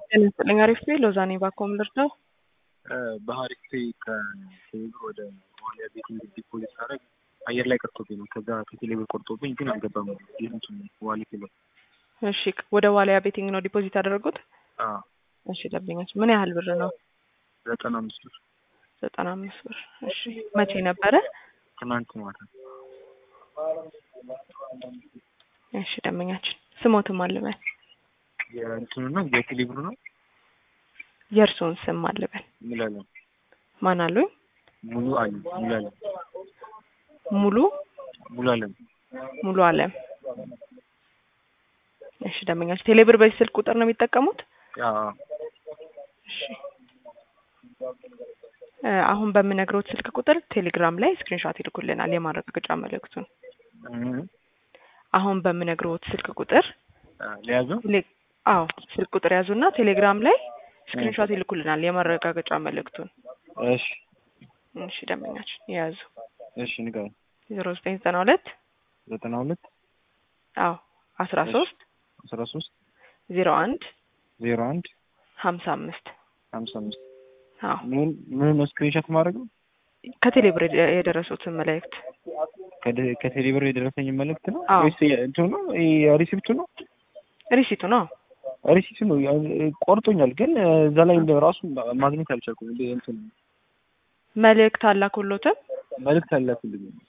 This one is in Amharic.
ጤና ይስጥልኝ። አሪፍ ቤ ሎዛኔ ባኮም ልርዳው። በሀሪፍ ከቴሌብር ወደ ዋሊያ ቤት እንግዲህ ዲፖዚት ሳደርግ አየር ላይ ቀርቶብኝ ነው። ከዛ ከቴሌብር ቆርጦብኝ ግን አልገባም። ይህንቱ ዋሊት ነው። እሺ፣ ወደ ዋሊያ ቤቲንግ ነው ዲፖዚት ያደረጉት? አዎ፣ እሺ። ደንበኛች ምን ያህል ብር ነው? ዘጠና አምስት ብር ዘጠና አምስት ብር። እሺ፣ መቼ ነበረ? ትናንት ማታ። እሺ፣ ደንበኛችን ስሞትም አልበል የእንትኑ ነው የቴሌብሩ ነው የእርስዎን ስም አልበል ሙላለም ማን አሉኝ? ሙሉ አለ ሙላለም ሙሉ ሙላለም ሙሉ አለም። እሺ ደንበኛችን ቴሌብር በዚህ ስልክ ቁጥር ነው የሚጠቀሙት? አዎ እሺ እ አሁን በምነግሮት ስልክ ቁጥር ቴሌግራም ላይ ስክሪንሾት ይልኩልናል የማረጋገጫ መልእክቱን። እህ አሁን በምነግሮት ስልክ ቁጥር ሊያዘው ቴሌ- አዎ ስልክ ቁጥር ያዙና ቴሌግራም ላይ ስክሪንሾት ይልኩልናል የማረጋገጫ መልእክቱን። እሺ እሺ ደንበኛችን የያዙ እሺ ንገረኝ። ዜሮ ዘጠኝ ዘጠና ሁለት ዘጠና ሁለት አዎ አስራ ሶስት አስራ ሶስት ዜሮ አንድ ዜሮ አንድ ሀምሳ አምስት ሀምሳ አምስት አዎ ምን ምን ነው ስክሪንሾት ማድረግ ነው? ከቴሌብር የደ- የደረሱትን መልእክት ከደ- ከቴሌብር የደረሰኝ መልእክት ነው አዎ። ወይስ እንትኑ ነው ሪሲፕቱ ነው? ሪሲቱ ነው። ሪሲፕቱ ነው ያው ቆርጦኛል፣ ግን እዛ ላይ እንደ ራሱ ማግኘት አልቻልኩም። እንደ እንትን መልእክት አላኩሎትም። መልእክት አላኩልኝ